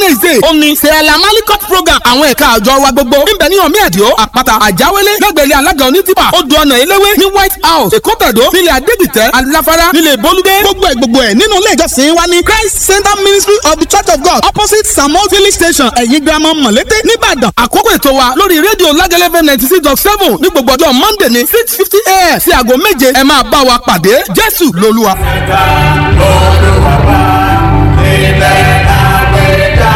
wednesday ó ní sẹ́ẹ̀lá malikot program àwọn ẹ̀ka àjọ wa gbogbo níbẹ̀ ní omi ẹ̀díọ́ àpáta àjáwélé lẹ́gbẹ̀lẹ́ alága onítìpà odò ọ̀nà eléwé ní white house èkó tẹ̀dó nílẹ̀ adégbìtẹ́ aláfárá nílẹ̀ bolúdé gbogbo ẹ̀ gbogbo ẹ̀ nínú ilé ìjọsìn wa ní christ center ministry of the church of god opposite samuel village station ẹ̀yìn girama mọ̀lété nìbàdàn àkókò ètò wa lórí rédíò lágẹ́lẹ́fẹ́ ninety six dot seven ní gbogbo ọjọ́ monday ní six fifty a.m. sí aago méje ẹ máa bá wa pàdé jésù lolúwa. ẹ̀ka olùwàbà ilẹ̀ àgbẹ̀dá.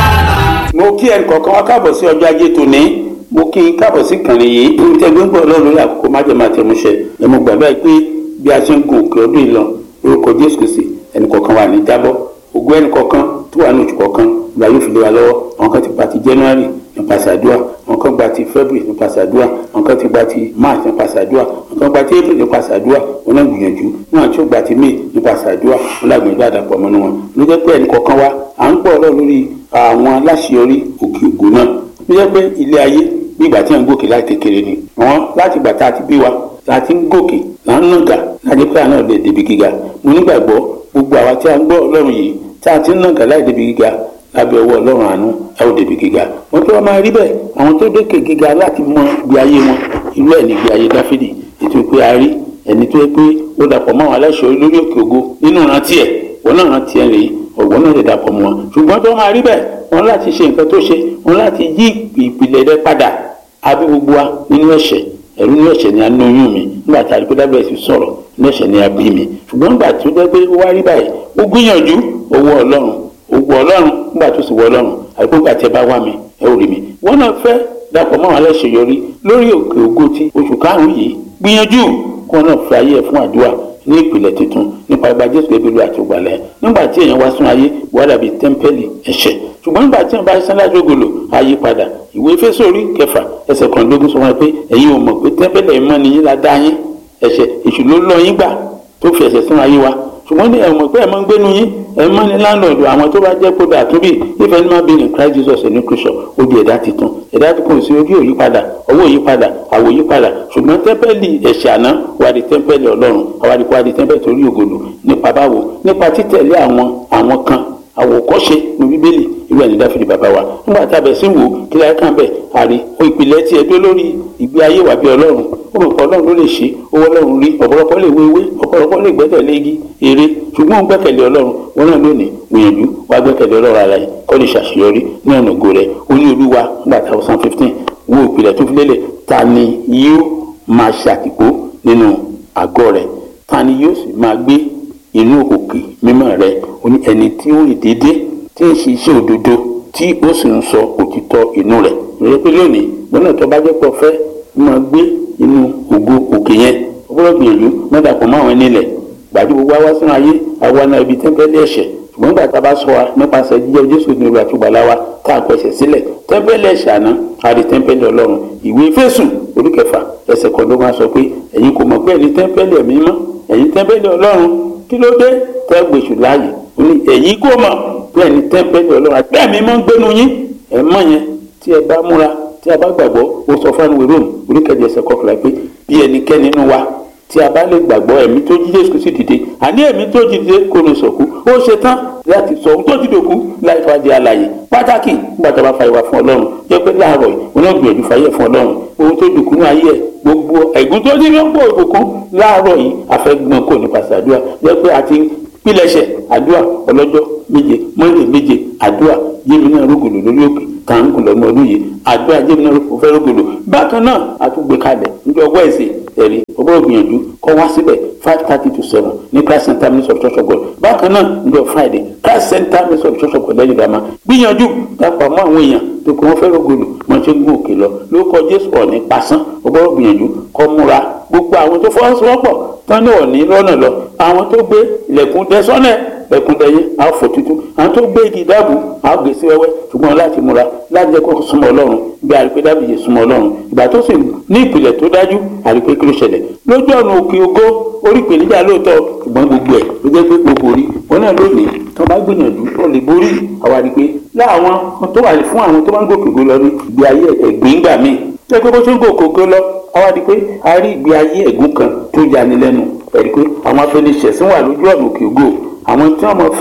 mo kí ẹnì kọ̀ọ̀kan wá káàbọ̀ sí ọjọ́ ajé tòní mo kí n káàbọ̀ sí ìkànnì yìí ní tẹ́gbẹ́ ń gbọ́ ọlọ́run lórí àkókò májèmá tẹ̀múṣẹ ẹ mo gbàgbá yìí pé bí a ṣe ń gun òkè ọdún yìí lọ lórúkọ jésù kìsì ẹnì kọ̀ọ̀kan wà ní jábọ́ ògùn ẹnì kọ̀ọ̀kan tó wà ní oṣù kọ̀ọ̀kan ìgbà yóò fi lé wa lọ́wọ́ àwọn kan ti gba ti january nípasẹ̀ àdúrà àwọn kan gba ti february nípasẹ̀ àdúrà àwọn kan ti gba ti march nípasẹ̀ àdúrà àwọn kan gba ti april nípasẹ̀ àdúrà wọn náà gbìyànjú wọn àti ó gba ti may nípasẹ̀ àdúrà wọn lágbègbè àdàpọ̀ mọ́nú wọn ló jẹ́ pé ẹnì kọ̀ọ̀kan wa à ń pọ̀ ọlọ́run lórí àwọn aláṣeyọrí òkè ògo náà ló jẹ́ pé ilé ayé bí ìgbà tí à ń gòkè láti kékeré ni àwọn láti ìgbà tá a ti bí wa la ti ń gòkè là ń nàgà láti pé àná lè débi gíga mo nígbàgbọ́ gbogbo àwa tí a ń gbọ́ ọlọ́run yìí tá a ti ń nàgà láì débi gíga lábẹ́ ọwọ́ ọlọ́run àánú ẹ ò débi gíga wọ́n tó wá máa rí bẹ́ẹ̀ àwọn tó dókè gíga láti mọ ìgbé ayé wọn irú ẹ̀ ní ìgbé ayé dáfídì ètò pé a rí ẹni tó yẹ pé ó dàpọ̀ mọ́ àwọn aláṣọ lórí òkè ògo nínú ìrántí ẹ̀ wọ́n náà rántí ẹ̀ rèé ọ̀gbọ́n náà lè dàpọ̀ mọ́ wọn ṣùgbọ́n tó máa rí bẹ́ẹ̀ wọ́n láti ṣe nǹkan tó ṣe wọ́n láti yí ìpìlẹ̀ rẹ padà àbí gbogbo wa nínú ẹ̀ṣẹ̀ ẹ̀rú ní ẹ̀ṣẹ̀ ni a ní oyún mi nígbà tí a rí pé dábẹ́ẹ̀ sì sọ̀rọ̀ ní ẹ̀ṣẹ̀ ni a bí mi ṣùgbọ́n nígbà tó jẹ́ pé ó wá rí báyìí ó gbìyànjú owó ọlọ́run owó ọlọ́run nígbà tó sì wọ ọlọ́run àbí nígbà tí ẹ bá wá mi ẹ ò rí mi wọ́n náà fẹ́ dàpọ̀ mọ́ àwọn aláṣeyọrí lórí òkè ògo ti oṣù karùn-ún yìí gbìyànjú kí wọ́n náà fi ayé ẹ̀ fún àdúrà ní ìpìlẹ̀ tuntun nípa ìgbà jésù ebèlú àti ògbàlẹ̀ nígbà tí èèyàn wá sún ayé wà dàbí tẹ́ḿpẹ́lì ẹ̀ṣẹ̀ ṣùgbọ́n nígbà tí wọ́n bá sán lájọgòlò ayé padà ìwé Éfésù orí kẹfà ẹsẹ̀ kọ̀ọ̀dógún sọ wọn pé ẹ̀yin ò mọ̀ pé tẹ́ḿpẹ́lì ẹ̀ mọ́ ni yín la dá yín ẹ̀ṣẹ̀ èṣù ló lọ yín gbà tó fi ẹ̀ṣẹ̀ sún ayé wa ṣùgbọ́n ní ẹ̀mọ̀ pé ẹ̀mọ́ ń gbénu yín ẹ̀mọ́ ní láńlọ́ọ̀dù àwọn tó bá jẹ́ kódà àtúbí if any man be in Christ Jesus a new creature ó di ẹ̀dá titun ẹ̀dá tí kò sí orí òyípadà owó òyípadà àwọ̀ òyípadà ṣùgbọ́n tẹ́ḿpẹ́lì ẹ̀ṣẹ̀ àná wà di tẹ́ḿpẹ́lì ọlọ́run àwa di kó wà di tẹ́ḿpẹ́lì torí ògolo nípa báwo nípa títẹ̀lé àwọn àwọn kan àwòkọ́ṣe ní bíbélì ìlú ẹni dáfídì bàbá wa nígbà tá a bẹ̀ sí wò kí láyé kàn bẹ̀ àrí o ìpìlẹ̀ tiẹ̀ dó lórí ìgbé ayé wà bí ọlọ́run ó mọ̀ pé ọlọ́run ló lè ṣe owó ọlọ́run rí ọ̀pọ̀lọpọ̀ lè wé ewé ọ̀pọ̀lọpọ̀ lè gbẹ́kẹ̀lé igi èrè ṣùgbọ́n ó gbẹ́kẹ̀lé ọlọ́run wọn náà lónìí gbìyànjú wá gbẹ́kẹ̀lé ọlọ́run ara yìí kó lè ṣàṣeyọrí ní ọ̀nà ògo rẹ̀ ó ní olúwa nígbà tá a sàn fifteen wo ìpìlẹ̀ tó fi lélẹ̀ ta ni yóò máa ṣàtìpó nínú àgọ́ rẹ̀ ta ni yóò sì máa gbé inú òkè mímọ́ rẹ̀ ó ní ẹni tí ó rìn déédéé tí ń ṣiṣẹ́ òdodo tí ó sì ń sọ òtítọ́ inú rẹ̀ lórí pé lónìí gbọ́dọ̀ tó bá jẹ́ pọ̀ fẹ́ máa gbé inú ògo òkè yẹn ó gbọ́dọ̀ gbìyànjú mẹ́ta pọ̀ máwọn nílẹ̀ gbàdú gbogbo àwa sínú ayé àwa náà ibi tẹ́ńpẹ́lì ẹ̀ṣẹ̀ ṣùgbọ́n gbà tá a bá sọ wa nípasẹ̀ jíjẹ́ jésù ní olùwà àtúgbàlá wa tá a pẹ̀sẹ̀ sílẹ̀ tẹ́ńpẹ́lì ẹ̀ṣẹ̀ àná àrí tẹ́ńpẹ́lì ọlọ́run ìwé Éfésù orí kẹfà ẹsẹ̀ kan ló máa sọ pé ẹ̀yin kò mọ̀ pé ẹ̀yin tẹ́ńpẹ́lì ẹ̀mí mọ́ ẹ̀yin tẹ́ńpẹ́lì ọlọ́run kí ló dé tẹ́ gbèsù láàyè ó ní ẹ̀yin kò mọ̀ pé ẹ̀yin tẹ́ńpẹ́lì ọlọ́run àti ẹ̀mí mọ́ ń gbénu yín ẹ̀ mọ́ yẹn tí ẹ bá múra tí a bá gbàgbọ́ ó sọ fún àwọn rome oríkèjì ẹsẹ̀ kọkànlá pé bí ẹnikẹ́ni nínú wa tí a bá lè gbàgbọ́ ẹ̀mí tó jí Jésù sì dìde àní ẹ̀mí tó jí dìde kò lè sọ̀kú ó ṣe tán láti sọ ohun tó ti dòkú láì fa di àlàyé pàtàkì nígbà tó bá fa ìwà fún Ọlọ́run jẹ́ pé láàárọ̀ yìí wọn náà gbìyànjú fàyè fún Ọlọ́run ohun tó dòkú ní ayé ẹ̀ gbogbo ẹ̀gún tó ní lọ́pọ̀ ìbùkún láàárọ̀ yìí àfẹ́gbọ́n kò nípasẹ̀ àdúrà jẹ́ pé àti pílẹ̀ṣẹ̀ àdúrà ọlọ́jọ́ méje mọ́lẹ̀ méje àdúrà yémi náà rúgùlù lórí òkè kàńkù lọ́mọ ọdún yìí àdúrà yémi náà fẹ́ rúgùlù bákan náà àtúgbè kalẹ̀ níjọ́ wẹ́ẹ̀sì ẹ̀rí ọgbọ́n gbìyànjú kọ́ wá síbẹ̀ five thirty to seven ní christ center ministry of church of god bákan náà níjọ́ friday christ center ministry of church of god lẹ́yìn ìdámá gbìyànjú dápọ̀ mọ́ àwọn èèyàn tó kọ́ wọ́n fẹ́ rúgùlù wọ́n ṣe ń gún òkè lọ lórúkọ jésù ọ̀ní pasán ọgbọ́n gbìyànjú kọ́ múra gbogbo àwọn tó fọwọ́sowọ́pọ̀ tán ní ọ̀ní lọ́nà lọ àwọn tó gbé ilẹ̀kùn dẹ́sọ́nẹ̀ ẹkúndẹyẹ àfọ tuntun àwọn tó gbé igi dáàbò àwọn gbèsè wẹ́wẹ́ ṣùgbọ́n láti múra láti jẹ́ kó súnmọ́ Ọlọ́run bí àrípé dáàbò yẹ súnmọ́ Ọlọ́run ìgbà tó sì ní ìpìlẹ̀ tó dájú àrípé kí ló ṣẹlẹ̀ lójú ọ̀nà òkè ògo orí ìpèníjà lóòótọ́ ṣùgbọ́n gbogbo ẹ̀ ló jẹ́ pé gbogbo orí wọn náà lónìí tó bá gbìyànjú tó lè borí àwọn àrípé láwọn tó wà fún àwọn tó bá ń gòkè ògo lọ ní ìgbé ayé ẹ̀gbìn gbà míì jẹ́ pé bó ṣe ń gòkè ògo lọ àwọn àrípé a rí ìgbé ayé ẹ̀gún kan tó yani lẹ́nu ẹ̀rí pé àwọn afẹnisẹ̀sìn wà lójú ọ̀nà òkè ògo àwọn tí wọn mọ fẹ́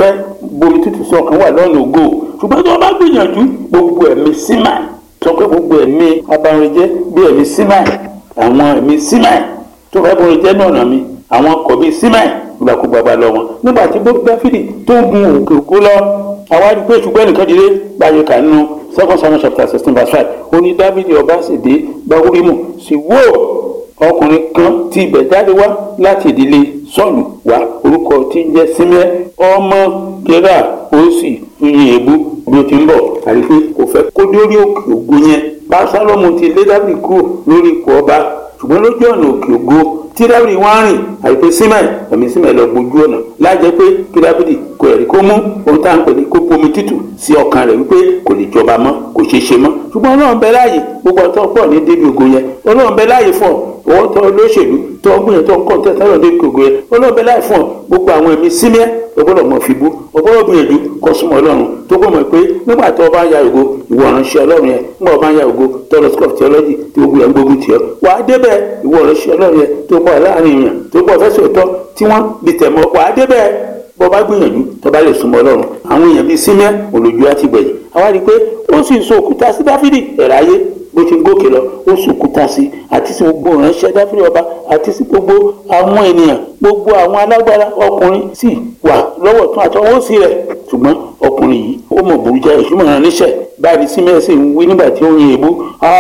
bomi tútù sí ọkàn wà lọ́nà ògo ṣùgbọ́n tí wọ́n bá gbìyànjú gbogbo ẹ̀mí símà sọ pé gbogbo ẹ̀mí abanrinjẹ́ bí ẹ̀mí símà àwọn ẹ̀mí símà tó fẹ́ bọ́rin jẹ́ náà mi àwọn ọkọ̀ bíi símà ìgbàkúgbà bá lọ wọn nígbà tí gbogbo dáfídì tó ń gun òkè òkú lọ àwa rí i pé ṣùgbọ́n nìkan dìde báyìí kà nínú second samuel chapter sixteen verse five ó ní dáfídì ọba sì dé gbàwúrímù sì wó ọkùnrin kan tí ibẹ̀ jáde wá láti ìdílé sọ́ọ̀lù wá orúkọ tí ń jẹ́ símẹ́ ọmọ gẹ́rà ó sì yin èébú bí ó ti ń bọ̀ àrí pé kò fẹ́ kó dórí òkè ògo yẹn bá sálọ́mù ti lé dábì kúrò lórí ipò ọba ṣùgbọ́n lójú ọ̀nà òkè ògo tí dábìlì wá rìn àìpé símẹ̀ ẹ̀mí símẹ̀ lọ gbójú ọ̀nà lájẹ́ pé kí dábìlì kò ẹ̀rí kó mú ohun tá à ń pè ní kó bomi tútù sí ọkàn rẹ̀ wípé kò lè jọba mọ́ kò ṣeé ṣe mọ́ ṣùgbọ́n ọlọ́run bẹ láàyè gbogbo ọtọ́ pọ̀ ní débi ògo yẹn ọlọ́run bẹ láàyè fún ọ owó tó lóṣèlú tó gbìyànjú tó ń kọ́ tẹ́ tẹ́lọ̀ débi ògo yẹn ọlọ́run bẹ láàyè fún ọ gbogbo àwọn ẹ̀mí símẹ́ ọgbọ́dọ̀ mọ̀ fi bú ọgbọ́dọ̀ gbìyànjú kọ́ súnmọ́ ọlọ́run tó gbọ́ mọ̀ pé nígbà tó o bá ń ya ògo ìwọ ìránṣẹ́ ọlọ́run yẹn nígbà o bá ń ya ògo tó lọ school of theology tí gbogbo yẹn gbógun tiẹ̀ wà á débẹ̀ ìwọ ìránṣẹ́ ọlọ́run yẹn tó pọ̀ láàrin èèyàn tó pọ̀ fẹ́sẹ̀ tọ́ tí wọ́n di tẹ̀mọ́ wà á débẹ̀ bọ́ bá gbìyànjú tó bá lè súnmọ́ ọlọ́run àwọn èèyàn bíi símẹ́ olójú àti gbẹ̀yìn àwa rí i pé ó sì so òkúta sí dáfídì ẹ̀ráyé bó ti gòkè lọ ó sòkúta sí àti sí gbogbo ìránṣẹ́ dáfídì ọba àti sí gbogbo àwọn ènìyàn gbogbo àwọn alágbára ọkùnrin sì wà lọ́wọ́ tún àti ọwọ́ sí rẹ̀ ṣùgbọ́n ọkùnrin yìí ó mọ̀ burújà ìṣúmọ̀ rán níṣẹ́ báyìí símẹ́ sì ń wí nígbà tí ó yin èébú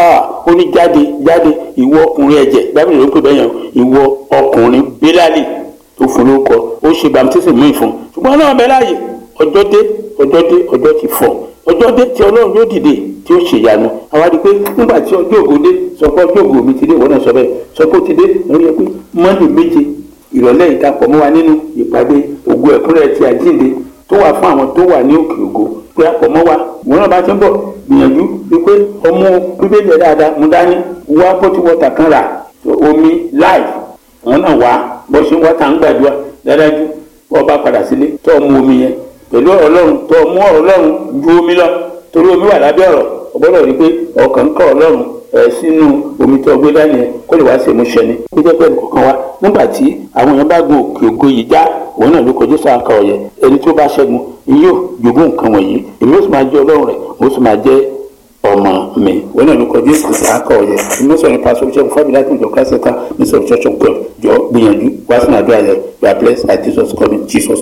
ó ní jáde jáde ìwọ ọkùnrin ẹ̀jẹ̀ dáfídì ló ń pè bẹ́yàn ìwọ ọkùnrin bílálì tó fún lórúkọ ó ṣe bàmítísì mú ìfún ṣùgbọ́n náà bẹ láàyè ọjọ́ dé ọjọ́ dé ọjọ́ ti fọ̀ ọjọ́ dé tí ọlọ́run yóò dìde tí ó ṣèyanu àwa di pé nígbà tí ọjọ́ ògo dé sọ pé ọjọ́ ògo mi ti dé ìwọ náà sọ bẹ́ẹ̀ sọ pé ó ti dé lórí ẹ pé mọ́ndé méje ìrọ̀lẹ́ ìdàpọ̀ mọ́ wa nínú ìpàdé ògo ẹ̀kúnrẹ́ ti àjíǹde tó wà fún àwọn tó wà ní òkè ògo pé àpọ̀ mọ́ wa ìwọ náà bá ti ń bọ̀ gbìyànjú wípé ọmọ bíbélì ẹ̀ dáadáa mú dání wá bọ́tí wọ́tà kan rà omi láì wọn náà wá bó ṣe ń wá tá à ń gbàdúrà dáadájú wọ́n bá padà sílé tó ọmú omi yẹn pẹ̀lú ọ̀rọ̀ ọlọ́run tó ọmú ọ̀rọ̀ ọlọ́run ju omi lọ torí omi wà lábẹ́ ọ̀rọ̀ ọgbọ́dọ̀ rí i pé ọkàn ń kọ́ ọlọ́run ẹ̀ sínú omi tó gbé dání yẹn kó lè wá sí ìmúṣẹ ni kó jẹ́ pé nǹkan wá nígbà tí àwọn èèyàn bá gun òkè ògo yìí já òun náà ló kọjú sáà kan ọ̀yẹ́ ẹni tó bá ṣẹ́gun yóò jogún nǹkan wọ̀nyí èmi ó sì máa jẹ́ ọlọ́run rẹ̀ mo sì máa jẹ́ ọmọ mi wọn náà ló kọjú ìsìn àkọ ọyẹ inú sọ nípa sọfíṣẹ fún fábílì láti ìjọ kásẹta ní sọ church of god jọ gbìyànjú wá sínú àdúrà yẹn you are blessed by jesus coming jesus.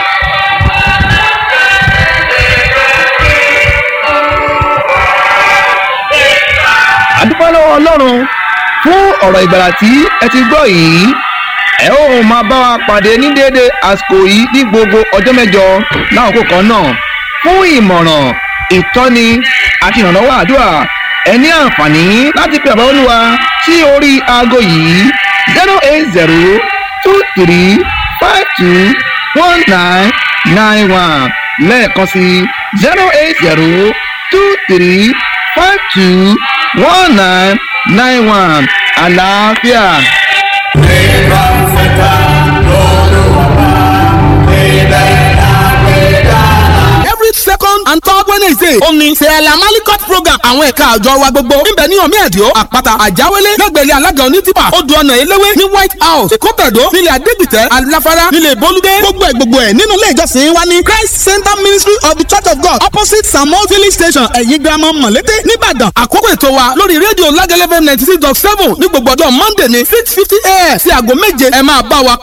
àdúpẹ́ lọ́wọ́ ọlọ́run fún ọ̀rọ̀ ìgbàlà tí ẹ ti gbọ́ yìí ẹ ó máa bá wa pàdé ní déédéé àsìkò yìí ní gbogbo ọjọ́ mẹ́jọ láwọn kan náà fún ìmọ̀ràn ìtọ́ni àti ìrànlọ́wọ́ àdúrà ẹ ní àǹfààní láti pe àbá olúwa sí orí aago yìí zero eight zero two three five two one nine nine one lẹ́ẹ̀kan sí zero eight zero two three five two one nine nine one àlàáfíà. Nígbà fẹ́ta lọ́lọ́wọ́ níbẹ̀ lágbèdá. every second and third wednesday ó ní sẹ́ẹ̀lá malikot program àwọn ẹ̀ka àjọ wa gbogbo níbẹ̀ ní omi ẹ̀díọ́ àpáta àjáwélé lẹ́gbẹ̀rẹ́ alága onítìpà odò ọ̀nà eléwé ní white house èkótàdó nílẹ̀ adégbìtẹ́ aláfárá nílẹ̀ bolúdé gbogbo ẹ̀ gbogbo ẹ̀ nínú ilé ìjọsìn wa ní christ center ministry of the church of god opposite samuel village station ẹ̀yìn girama mọ̀lété nìbàdàn àkókò ètò wa lórí rédíò lágẹ́lẹ́fẹ́ ninety six dot seven ní gbogbo ọjọ́ monday ní six fifty a.m. sí aago méje ẹ máa bá wa